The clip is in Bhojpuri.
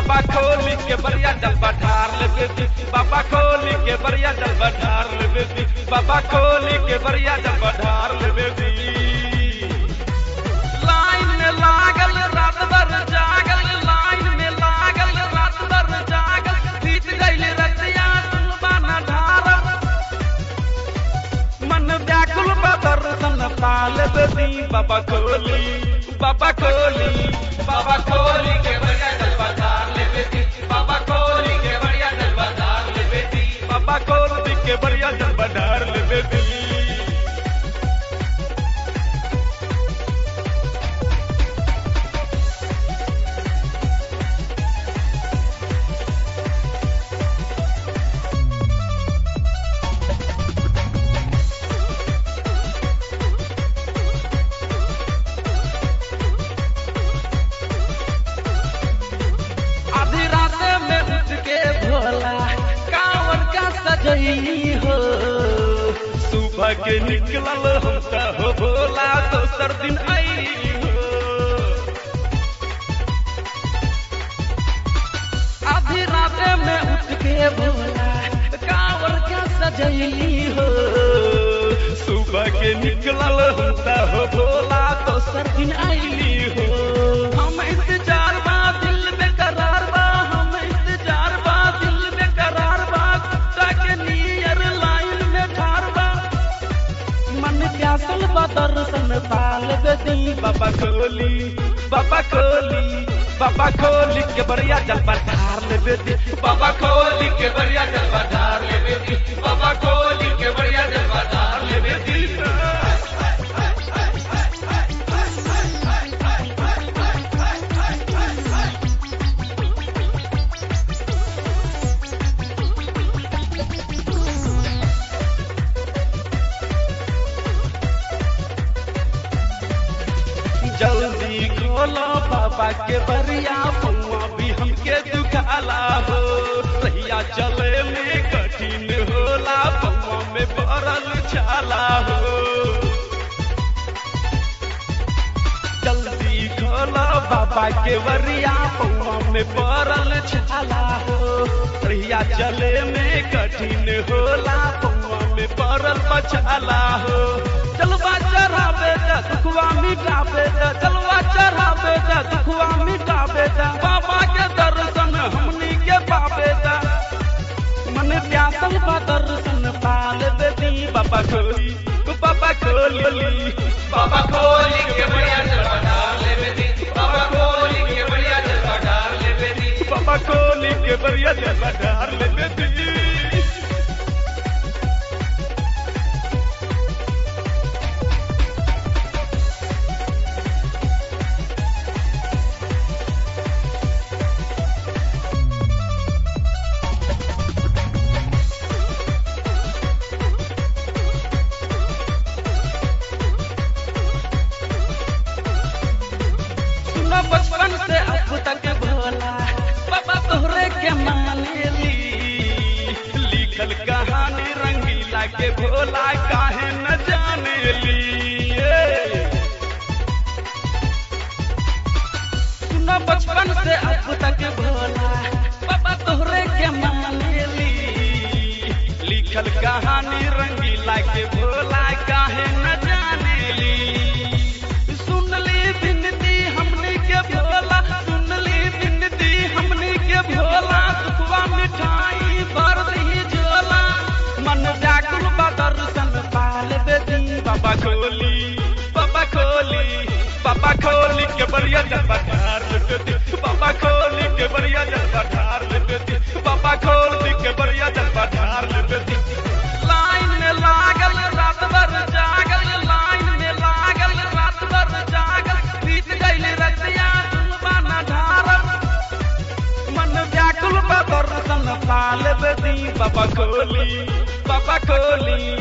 बाबा खोली के बरिया जल ढार लेबे दी बाबा खोली के बरिया जल ढार लेबे दी बाबा खोली के बरिया जल ढार लेबे दी लाइन में लागल रात भर जागल लाइन में लागल रात भर जागल बीत गइल रतिया सुनबा न ढारब मन व्याकुल बा दर्शन पाल दी बाबा खोली बाबा खोली बाबा खोली के बढ़िया जल बाजार ले बेटी बाबा खोली के बढ़िया जल बाजार ले बेटी बाबा खोली के बढ़िया जल बाजार ले बेटी आधी रात में उठ के भोला कांवर का सजई हो सुबह के निकलल हम त हो भोला दोसर दिन आई हो आधी रात में उठ के भोला कांवर का सजई हो सुबह के निकलल हम त हो भोला दोसर दिन आईली हो हम इंतजार बा दिल में करार बा हम इंतजार बा दिल में करार बा कुत्ता के नियर लाइन में ठार बा मन प्यासल बा दर्शन पाल दी बाबा खोली बाबा खोली बाबा खोली के बढ़िया जल ढार ले दी बाबा खोली के बढ़िया जल ढार ले दी बाबा खोली के बढ़िया जल ढार ले दी जल्दी खोलो बाबा के बरिया पौआ भी हमके दुखाला हो सहिया चले में कठिन होला पौआ में पड़ल छाला हो जल्दी खोलो बाबा के बरिया पौआ में पड़ल छाला हो सहिया चले में कठिन होला पौआ में पड़ल बछाला हो चलवा चढ़ा बेटा दुखवा मिटा बेटा चलवा चढ़ा बेटा दुखवा मिटा बेटा बाबा के दर्शन हमनी के पाबेटा मन प्यासल बा दर्शन पाल बेटी बाबा खोली बाबा खोली बाबा खोली के बढ़िया जलवा डाल ले बेटी बाबा खोली के बढ़िया जलवा डाल ले बेटी बाबा खोली के बढ़िया जलवा डाल ले बेटी सुनो बचपन से अब तक भोला बाबा तोहरे के माने ली लिखल कहानी रंगीला के भोला काहे न जाने ली ए। सुनो बचपन से अब तक भोला बाबा तोहरे के माने ली लिखल कहानी रंगीला के भोला काहे न जाने ली सुन ली बिनती हमनी के भोला सुन ली बिनती हमनी के भोला सुखवा मिठाई भर दी झोला मन व्याकुल बा दर्शन पाल बेदी बाबा खोली बाबा खोली बाबा खोली के बढ़िया जल ढार बेदी बाबा खोली के बढ़िया जल ढार बेदी बाबा खोली के बढ़िया जल ढार बेदी लाइन में लागल रात भर जागल लाइन में लागल रात भर जागल बीत गइल रतिया सुनबा न ढारब मन व्याकुल बा दर्शन पाल बेदी बाबा खोली बाबा खोली